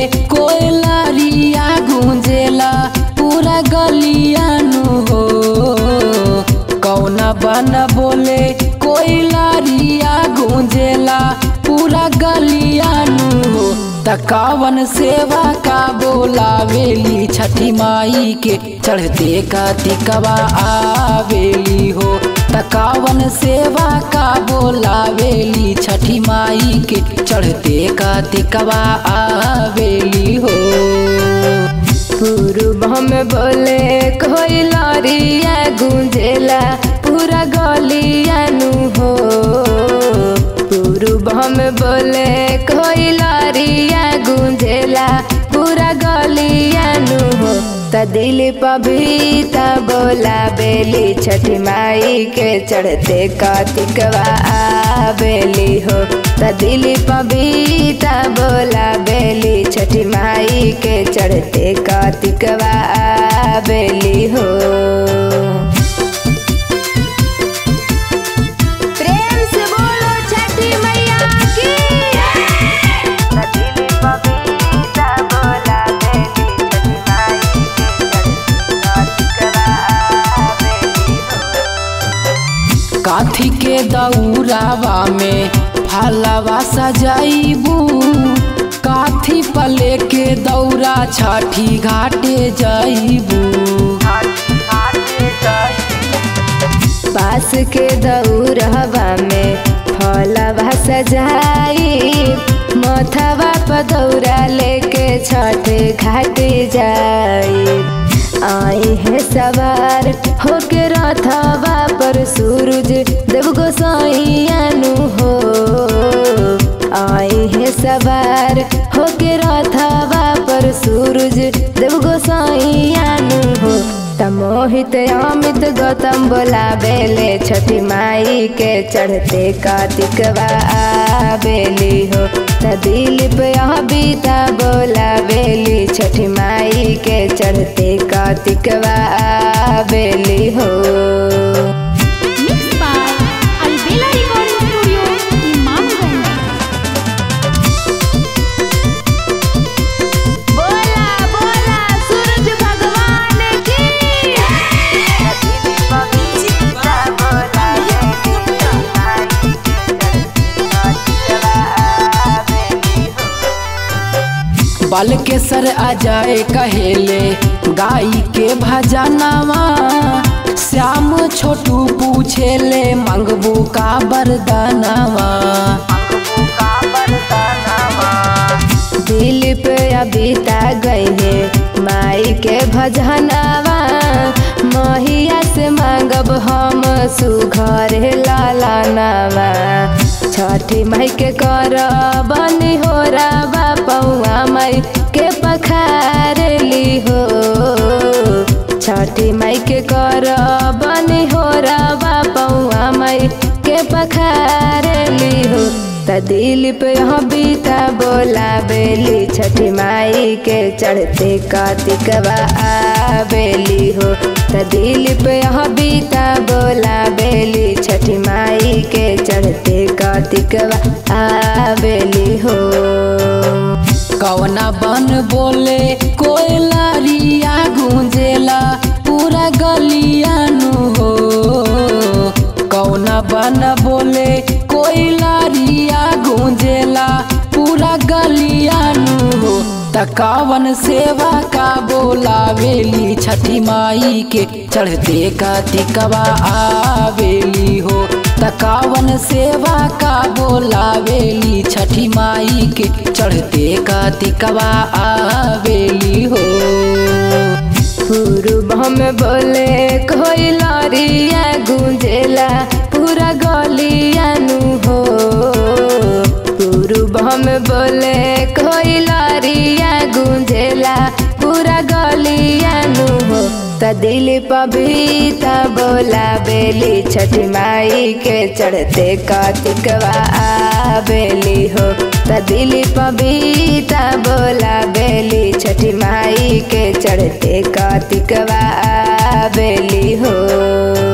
कोयलारिया गूंजेला पूरा गलियानु हो कौना बन बोले कोयलारिया गूंजेला पूरा गलियानु हो तकावन सेवा का बोलावेली छठी माई के चढ़ते का तिकवा आवेली हो तकावन सेवा का बोलावेली छठी माई के चढ़ते का तिकवा आवेली हो पूर्व हम बोले कोई लरिया गूंजेला पूरा गलियानु हो पूर्व हम बोले कोई लरिया गूंजेला पूरा गलियानु हो त दिल पबीता बोला बेली छठी माई के चढ़ते कार्तिकवा बेली हो त दिल पबीता बोला बेली छठी माई के चढ़ते कार्तिकवा बेली हो प्रेम से बोलो छठी मैया की काथी के दौरावा में फलवा सजाइबू काथी पले के दौरा छठी घाटे जाइबू पास के दौरहवा में फलवा सजाई मथवा पर दौरा लेके छठ घाट जाई आई है सवार होके रथवा पर सूरज देव गोसाइयानु हो आई है सवार होके रथवा पर सूरज देव गोसाइयानु हो तमोहित अमित गौतम बोला बेले छठी माई के चढ़ते कार्तिकवा बेली हो त दिलीप बीता बोला बेली छठी माई के चढ़ते कार्तिकवा बेली हो Mixed by Albela Recording Studio, Imamganj. बोला बोला सूरज भगवान की बल के सर आ जाए कहेले गाई के भजनवा श्याम छोटू पूछेले मंगबू का बरदानवा दिलीप अबिता गई है माई के भजनवा महिया से मांगब हम सुघर लालानवा छठी माई के कर बनी हो रवा पौआ माई के पखार ली हो छठी माई के कर बनी हो रवा पौआ माई के पखार ली हो त दिलीप यहाँ बीता बोला बेली छठी माई के चढ़ते कार्तिकवा बेली हो त दिलीप यहाँ बीता बोला बेली छठी माई के चढ़ते कार्तिकवा बेली हो कवना बन बोले कोयलारिया गूंजेला पूरा गलियानु हो कौना बन बोले कोयलारिया गूंजेला पूरा गलियानु हो तकावन सेवा का बोलावेली छठी माई के चढ़ते का तिकवा आवेली हो तकावन सेवा का बोलावेली छठी माई के चढ़ते का तिकवा आवेली हो पूर्व हम बोले कोई लरिया गूंजेला पूरा गलियानु हो पूर्व हम बोले कोई लरिया गूंजेला पूरा गलियानु हो त दिल पबीता बोला बेली छठी माई के चढ़ते कार्तिकवा बेली हो त दिल पबीता बोला बेली छठी माई के चढ़ते कार्तिकवा बेली हो